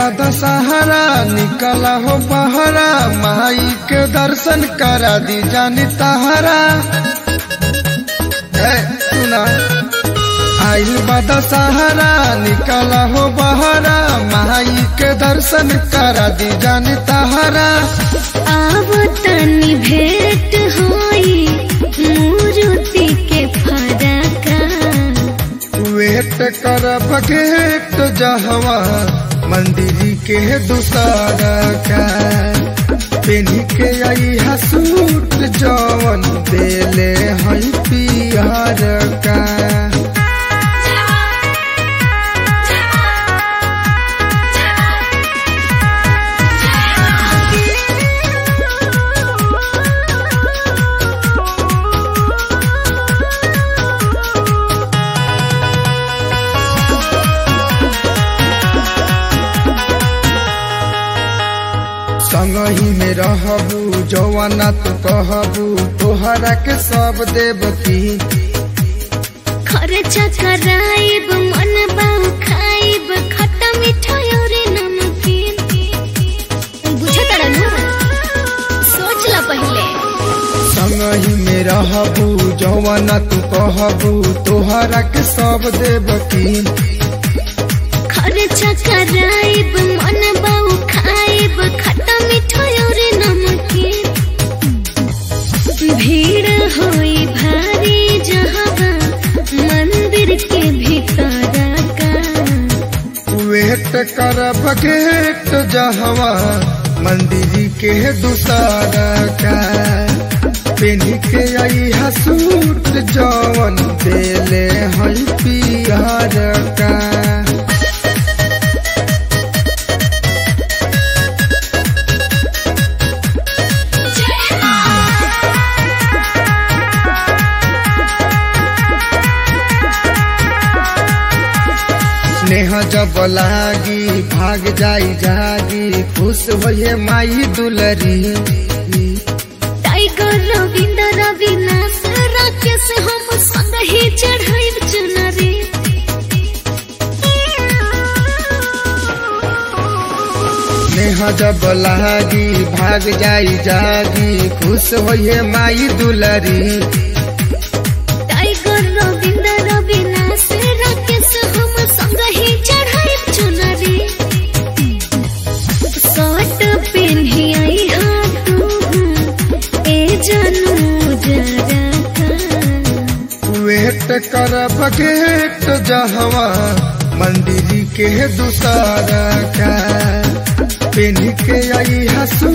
दशहरा निकला हो बहरा माई के दर्शन करा दी जानी तहरा ए, सुना आइल बा दशहरा निकला हो बहरा माई के दर्शन करा दी जानी तहरा आब तनी भेंट होई मूर्ति के फरका वेट कर बघेट जहवा मंदिर के दूसरा का पेनी के आई हसूट जवन देले हई पियर का संगही में रहबू जवाना तू कहबू तोहरा के सब देवती खर्चा कराइब मन बाऊ खाइब खट्टा मीठा और नमकीन बुझत रहनु सोच ला पहले संगही में रहबू जवाना तू कहबू तोहरा के सब देवती खर्चा कराइब मन बाऊ खाइब खट्टा मीठा और नमकीन भीड़ होई भारी जहाँ मंदिर के भीतर का वेट कर बघेट जहवा मंदिर के दूसरा का पेनी के आई हसूट जवन देले हई पियर का स्नेह जब लागी भाग जाई जागी खुश होए माई दुलरी टाइगर रविंद्र रविनाश राकेश हम संग ही चढ़ाई चुनरी स्नेह जब लागी भाग जाई जागी खुश होए माई दुलरी टाइगर रविंद्र रविनाश राकेश हम संग ही चढ़ाई चुनरी शर्ट पहनी आई हाँ तू ए जनू जरा का वेट कर बघेट जहवा मंदिर के दूसरा का पेनी के आई हसू